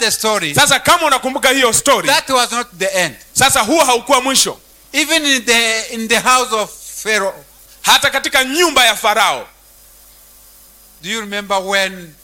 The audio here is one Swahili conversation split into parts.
the story, sasa kama unakumbuka hiyo story that was not the end. sasa huo haukuwa mwisho Even in the in the house of Pharaoh, hata katika nyumba ya farao do you remember when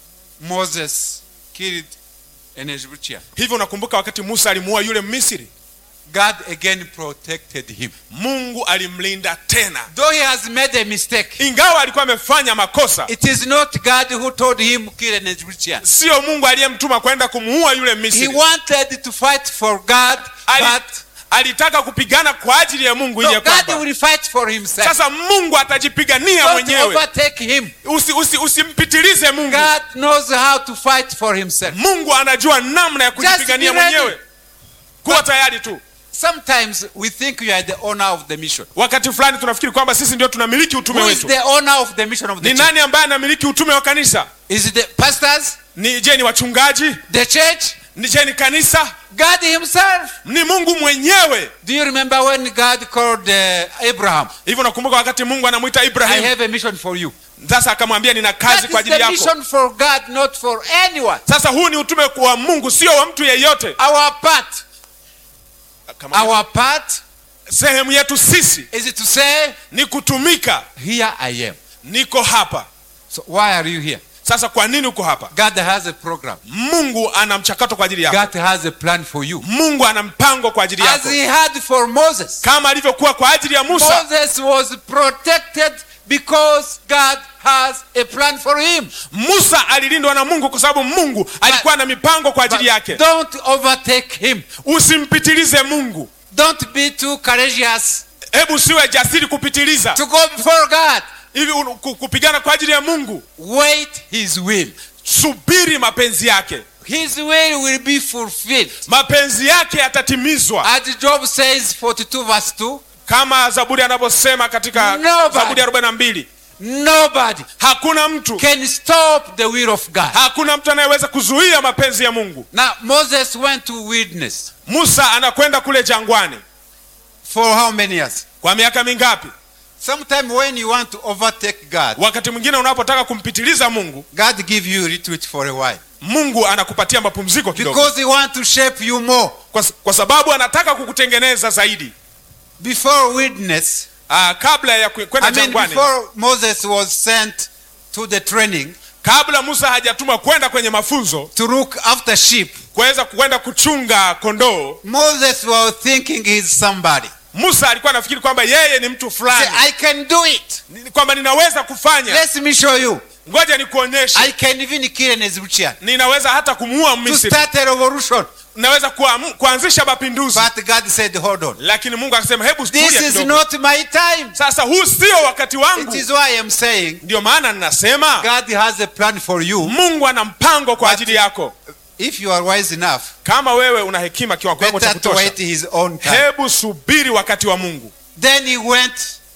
Moses killed an Egyptian? hivyo unakumbuka wakati musa alimuua yule misri God again protected him. mungu alimlinda tena Though he has made a mistake, ingawa alikuwa amefanya makosa it is not God who told him kill an Egyptian. sio mungu aliyemtuma kwenda kumuua yule He misri wanted to fight for God, Ali- but alitaka kupigana kwa ajili ya mungu ili no, ya God kwamba will fight for himself. sasa mungu atajipigania Don't mwenyewe overtake him. usi, usi, usimpitilize mungu God knows how to fight for himself. mungu anajua namna ya kujipigania be ready. mwenyewe kuwa tayari tu Sometimes we think we are the owner of the mission. wakati fulani tunafikiri kwamba sisi ndio tunamiliki utume Who is wetu the owner of the mission of the ni church? nani ambaye anamiliki utume wa kanisa Is it the pastors? ni je ni wachungaji The church? ni je ni kanisa God himself? ni mungu mwenyewe Do you remember when God called uh, Abraham? hivyo nakumbuka wakati mungu anamwita I ibrahim have a mission for you. sasa akamwambia nina kazi That kwa is ajili the yako mission for God, not for anyone. sasa huu ni utume wa mungu sio wa mtu yeyote Our part, Akamwambia, our part sehemu yetu sisi is to say, ni kutumika here I am. niko hapa So why are you here? sasa kwa nini uko hapa God has a program. mungu ana mchakato kwa ajili yako God has a plan for you. mungu ana mpango kwa ajili As yako he had for Moses. kama alivyokuwa kwa ajili ya musa Moses was protected because God has a plan for him. musa alilindwa na mungu kwa sababu mungu alikuwa na mipango kwa But ajili yake don't overtake him. usimpitilize mungu Don't be too courageous hebu siwe jasiri kupitiliza to go before God. hivi un- ku- kupigana kwa ajili ya mungu Wait his will. subiri mapenzi yake His will will be fulfilled. mapenzi yake yatatimizwa As Job says 42 verse 2, kama zaburi anavyosema katika Nobody. zaburi 42 nobody hakuna mtu can stop the will of God. hakuna mtu anayeweza kuzuia mapenzi ya mungu Now Moses went to witness musa anakwenda kule jangwani for how many years? kwa miaka mingapi Sometime when you want to overtake God, wakati mwingine unapotaka kumpitiliza mungu God give you retreat for a while mungu anakupatia mapumziko kidogo because He want to shape you more. kwa, kwa sababu anataka kukutengeneza zaidi Before witness, Aa, kabla ya ku- kwenda I mean, jangwani before Moses was sent to the training kabla musa hajatumwa kwenda kwenye mafunzo to look after sheep, kuweza kwenda kuchunga kondoo Moses was thinking he's somebody. musa alikuwa anafikiri kwamba yeye ni mtu Say, fulani I can do it. Ni- kwamba ninaweza kufanya Let me show you. ngoja nikuonyeshe I can even kill an Egyptian. ninaweza hata kumuua To misri start a revolution. naweza kuamu- kuanzisha mapinduzi But God said, hold on. lakini mungu akasema hebu This tulia is kidogo. not my time. sasa huu sio wakati It wangu is why I'm saying ndio maana ninasema God has a plan for you. mungu ana mpango kwa But- ajili yako If you are wise enough, kama wewe una hekima kiwango cha better to kutosha wait his own time. hebu subiri wakati wa mungu Then he went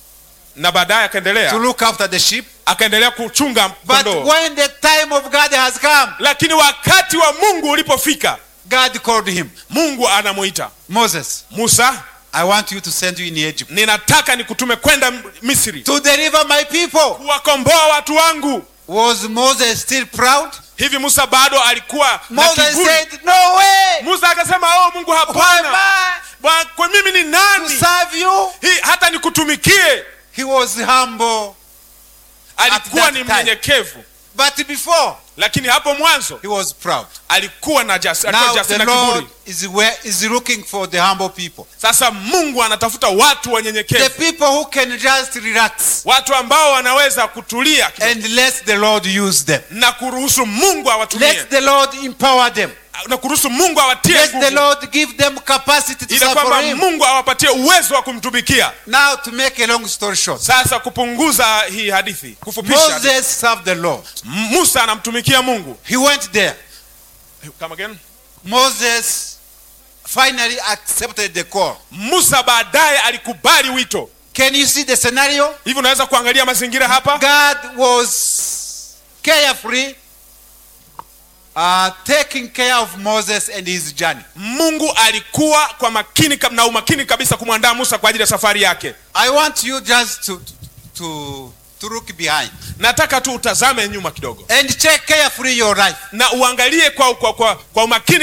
na baadaye to akaendelea look after the sheep. akaendelea kuchunga But kondoo when the time of God has come, lakini wakati wa mungu ulipofika God called him. mungu anamuita Moses, musa I want you to send you in Egypt ninataka nikutume kwenda misri to deliver my people. kuwakomboa watu wangu Was Moses still proud? hivi musa bado alikuwa na Moses kiburi said, No way. musa akasema oh mungu Who am hapana I Bwa- kwa mimi ni to nani serve you? Hii, hata nikutumikie He was humble. alikuwa that ni time. mnyenyekevu But before, lakini hapo mwanzo he was proud. alikuwa na jas, alikuwa Now jasiri the na Lord kiburi is, where, is looking for the humble people. sasa mungu anatafuta watu The wanyenyekevu people who can just relax watu ambao wanaweza kutulia kidogo and let the Lord use them. na kuruhusu mungu awatumie Let the Lord empower them. na kuruhusu mungu awatie Let the nguvu Lord give them capacity to ili serve kwamba for Him. mungu awapatie uwezo wa kumtumikia Now, to make a long story short, sasa kupunguza hii hadithi kufupisha hadithi. Moses served the Lord. M- musa anamtumikia mungu He went there. Come again? Moses finally accepted the call. musa baadaye alikubali wito Can you see the scenario? hivi unaweza kuangalia mazingira hapa God was carefree uh, taking care of Moses and his journey. mungu alikuwa kwa makini kab- na umakini kabisa kumwandaa musa kwa ajili ya safari yake I want you just to, to, to look behind nataka tu utazame nyuma kidogo and check carefully your life. na uangalie kwa, kwa, kwa, kwa umakini